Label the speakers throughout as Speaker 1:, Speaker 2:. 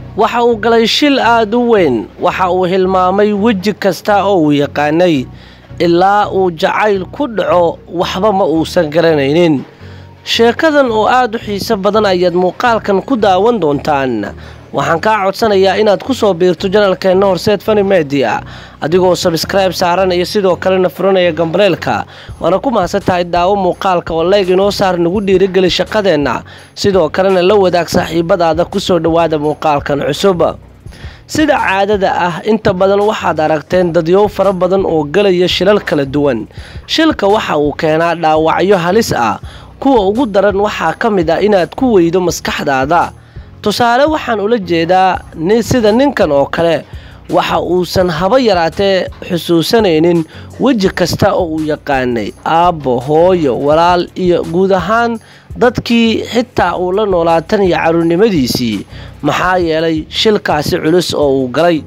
Speaker 1: waxa uu galay shil aad u weyn waxa uu hilmaamay weji kasta oo uu yaqaanay ilaa uu jacayl ku dhaco waxba ma uusan garanaynin sheekadan oo aad u xiiso badan ayaad muuqaalkan ku daawan doontaan waxaan kaa codsanayaa inaad ku soo biirto janalkeenna horseed fani media adigoo sabskribe saaranaya sidoo kalena furanaya gambaleelka waana ku mahadsan tahay daawo muuqaalka oo leeg inoo saar nagu dhiirigeli shaqadeenna sidoo kalena la wadaag saaxiibadaada kusoo dhowaada muuqaalkan cusub sida caadada ah inta badan waxaad aragteen dadyow fara badan oo galaya shilal kala duwan shilka waxa uu keenaa dhaawacyo halis ah kuwa ugu daran waxaa ka mid ah inaad ku weydo maskaxdaada tusaale waxaan ula jeedaa sida ninkan oo kale waxa uusan haba yaraatee xusuusanaynin weji kasta oo uu yaqaanay aabbo hooyo walaal iyo guud ahaan dadkii xitaa uu la noolaatan iyo caruurnimadiisii maxaa yeelay shilkaasi culus oo uu galay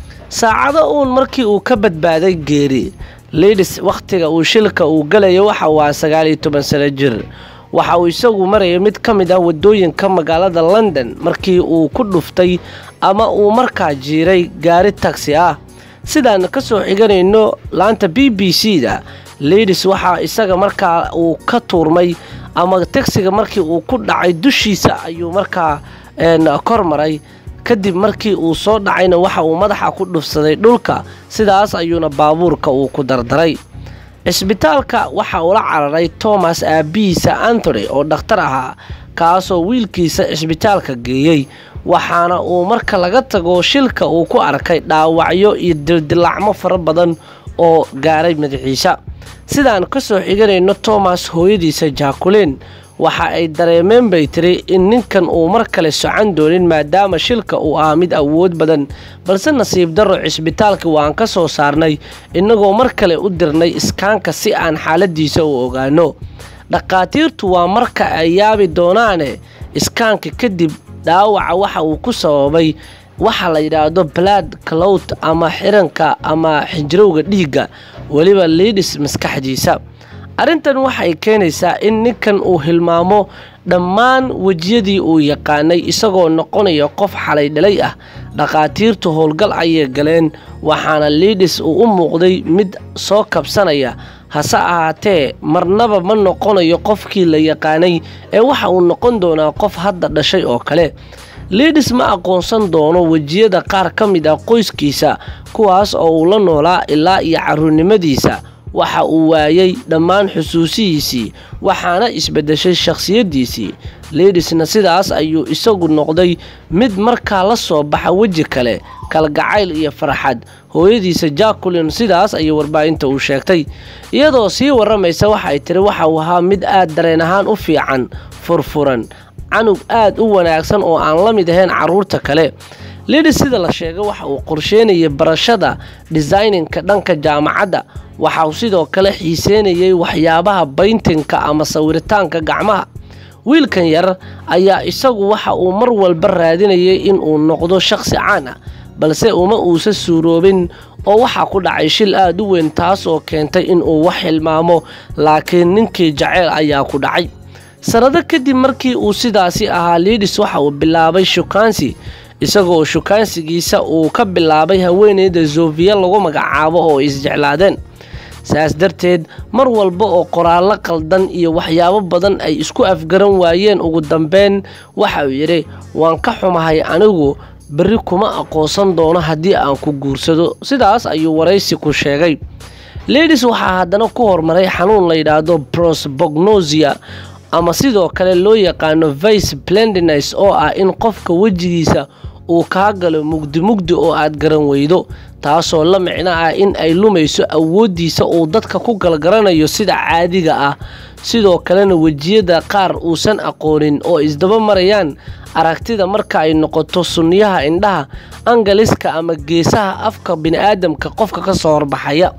Speaker 1: saacado uun markii uu ka badbaaday geeri liidis wakhtiga uu shilka uu galayo waxa waa sagaaliyo toban sano jir waxa uu isagu marayay mid ka mid ah waddooyinka magaalada london markii uu ku dhuftay ama uu markaa jiiray gaari tagsi ah sidaan ka soo xiganayno laanta b b c da liidis waxaa isaga markaa uu ka tuurmay ama tagsiga markii uu ku dhacay dushiisa ayuu markaa kor maray kadib markii uu soo dhacayna waxa uu madaxa ku dhufsaday dhulka sidaas ayuuna baabuurka uu ku dardaray cisbitaalka waxa uu la cararay thomas aabihiisa anthony oo dhakhtar ahaa kaasoo wiilkiisa cisbitaalka geeyey waxaana uu marka laga tago shilka uu ku arkay dhaawacyo iyo dildilacmo fara badan oo gaaray madaxiisa sidaan ka soo xiganayno thomas hooyadiisa jaakuleen waxa ay dareemeen bay tiri in ninkan uu mar kale socon doonin maadaama shilka uu ahaa mid awood badan balse nasiib darro cisbitaalka waan ka soo saarnay innagoo mar kale u dirnay iskaanka si aan xaaladiisa u ogaano dhakhaatiirtu waa marka ay yaabi doonaane iskaanka kadib dhaawaca waxa uu ku sababay waxa la yidhaahdo blood clout ama xiranka ama xinjirowga dhiigga weliba liidhis maskaxdiisa arrintan waxay keenaysaa in ninkan uu hilmaamo dhammaan wejiyadii uu yaqaanay isagoo noqonaya qof xalay dhalay ah dhakhaatiirtu howlgal ayay galeen waxaana liidhis uu u muuqday mid soo kabsanaya hase ahaatee marnaba ma noqonayo qofkii la yaqaanay ee waxa uu noqon doonaa qof hadda dhashay oo kale liidhis ma aqoonsan doono wejiyada qaar ka mid ah qoyskiisa kuwaas oo uu la noolaa ilaa iyo caruurnimadiisa waxa uu waayey dhammaan xusuusihiisii waxaana isbeddeshay shakhsiyaddiisii liidhisna sidaas ayuu isagu noqday mid markaa la soo baxa weji kale kalgacayl iyo farxad hooyadiisa jaakulin sidaas ayay warbaahinta uu sheegtay iyadoo sii warramaysa waxay tiri waxa uu ahaa mid aad dareen ahaan u fiican furfuran canug aad u wanaagsan oo aan la mid ahayn carruurta kale liidhis sida la sheegay waxa uu qorsheynayay barashada designinka dhanka jaamacadda waxa uu sidoo kale xiiseynayay waxyaabaha bayntinka ama sawiritaanka gacmaha wiilkan yar ayaa isagu waxa uu mar walba raadinayay inuu noqdo shakhsi caan ah balse uma uusa suuroobin oo waxaa ku dhacay shil aad u weyn taas oo keentay inuu wax hilmaamo laakiin ninkii jaceyl ayaa ku dhacay sannado kadib markii uu sidaasi ahaa liidhis waxa uu bilaabay shukaansi isagoo shukaansigiisa uu ka bilaabay haweeneyda zofiya lagu magacaabo oo isjeclaadeen saas darteed mar walba oo qoraallo qaldan iyo waxyaabo badan ay isku afgaran waayeen ugu dambeyn waxa uu yidhi waan ka xumahay anigu berri kuma aqoonsan doono haddii aan ku guursado sidaas ayuu waraysi ku sheegay liidhis waxaa haddana ku hormaray xanuun la yidhaahdo prosbognosia ama sidoo kale loo yaqaano vice blendines oo ah in qofka wejigiisa uu kaa galo mugdi mugdi oo aad garan weydo taasoo la micno ah in ay lumayso awooddiisa uu dadka ku galgaranayo sida caadiga ah sidoo kalena wejiyada qaar uusan aqoonin oo isdaba marayaan aragtida marka ay noqoto sunniyaha indhaha angaliska ama geesaha afka bini'aadamka qofka ka soo horbaxaya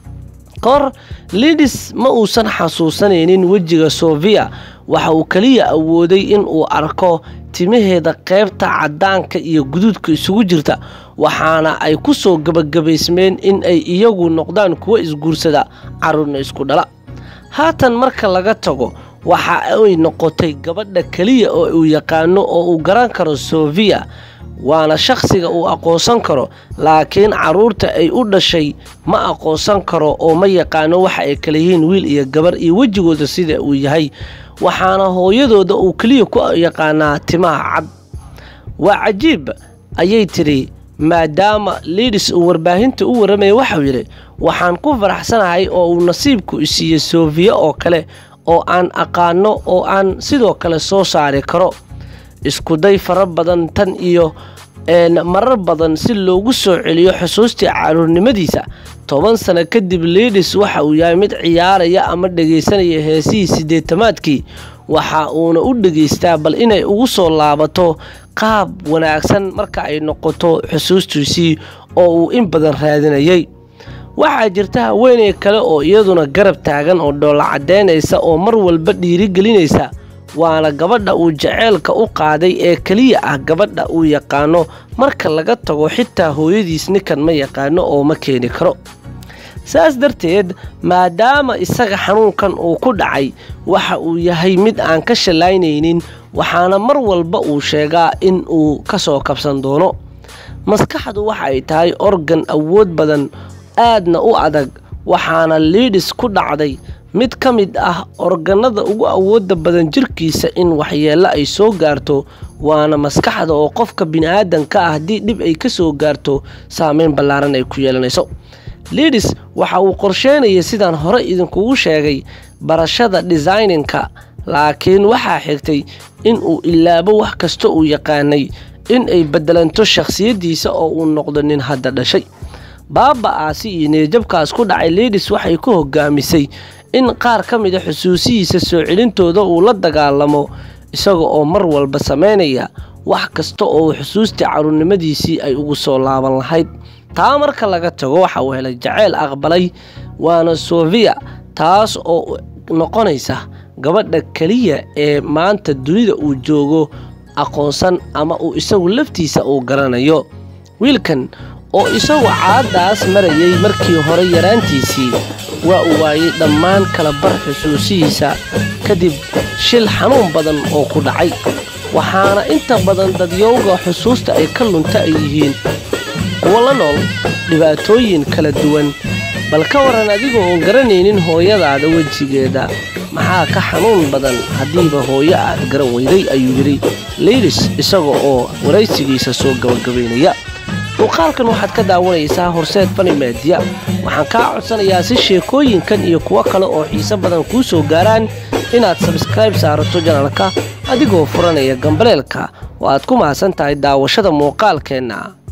Speaker 1: kahor liidhis ma uusan xasuusanaynin wejiga sofiya waxa uu keliya awooday in uu arko timaheeda qaybta caddaanka iyo guduudka isugu jirta waxaana ay ku soo gebagabaysmeen in ay iyagu noqdaan kuwo isguursada carruurna isku dhala haatan marka laga tago waxa ay noqotay gabadha keliya oo uu yaqaano oo uu garan karo sofiya waana shakhsiga uu aqoonsan karo laakiin carruurta ay u dhashay ma aqoonsan karo oo ma yaqaano waxa ay kala yihiin wiil iyo gabar iyo wejigooda sida uu yahay waxaana hooyadooda uu keliya ku yaqaanaa timaha cad waa cajiib ayay tidhi maadaama liidis uu warbaahinta u warramaya waxau yidhi waxaan ku faraxsanahay oo uu nasiibku isiiyey sofiya oo kale oo aan aqaano oo aan sidoo kale soo saari karo iskuday fara badan tan iyo marar badan si loogu soo celiyo xusuustii caruurnimadiisa toban sano kadib liidis waxa uu yahay mid ciyaaraya ama dhegaysanaya heesihii sideetamaadkii waxa uuna u dhegaystaa bal inay ugu soo laabato qaab wanaagsan marka ay noqoto xusuustiisii oo uu in badan raadinayay waxaa jirta haweeney kale oo iyaduna garab taagan oo dhoolla caddaynaysa oo mar walba dhiirigelinaysa waana gabadha uu jaceylka u qaaday ee keliya ah gabadha uu yaqaano marka laga tago xitaa hooyadiis ninkan ma yaqaano oo ma keeni karo saas darteed maadaama isaga xanuunkan uu ku dhacay waxa uu yahay mid aan ka shallaynaynin waxaana mar walba uu sheegaa in uu ka soo kabsan doono maskaxdu waxa ay tahay organ awood badan aadna u adag waxaana liidhis ku dhacday mid ka mid ah organada ugu awooda badan jirkiisa in waxyeello ay soo gaarto waana maskaxda oo qofka bini'aadanka ah haddii dhib ay ka soo gaarto saameyn ballaaran ay ku yeelanayso liidis waxa uu qorsheynaya sidaan hore idinkugu sheegay barashada designinka laakiin waxaa xigtay in uu ilaabo wax kasta uu yaqaanay in ay beddelanto shakhsiyaddiisa oo uu noqdo nin hadda dhashay baaba-aasi iyo neejabkaas ku dhacay liidis waxay ku hogaamisay in qaar ka mida xusuusihiisa soo celintooda uu la dagaalamo isaga oo mar walba samaynaya wax kasta oo xusuustii caruurnimadiisii ay ugu soo laaban lahayd taa marka laga tago waxa uu helay jaceyl aqbalay waana sofiya taas oo noqonaysa gabadha keliya ee maanta dunida uu joogo aqoonsan ama uu isagu laftiisa uu garanayo wiilkan oo isagu caaddaas marayay markii hore yaraantiisii waa uu waayey dhammaan kala bar xusuusihiisa kadib shil xanuun badan oo ku dhacay waxaana inta badan dadyowga xusuusta ay ka lunta ay yihiin kuwo la nool dhibaatooyin kala duwan bal ka waran adigoo oon garanaynin hooyadaada wejigeeda maxaa ka xanuun badan haddiiba hooyo aad garan weyday ayuu yidhi liidis isaga oo waraysigiisa soo gabagabaynaya muuqaalkan waxaad ka daawanaysaa horseed fani meediya waxaan kaa codsanayaa si sheekooyinkan iyo kuwo kale oo xiise badan kuu soo gaaraan inaad sabskrayb saarato janalka adigoo furanaya gambaleelka oo aad ku mahadsan tahay daawashada muuqaalkeenna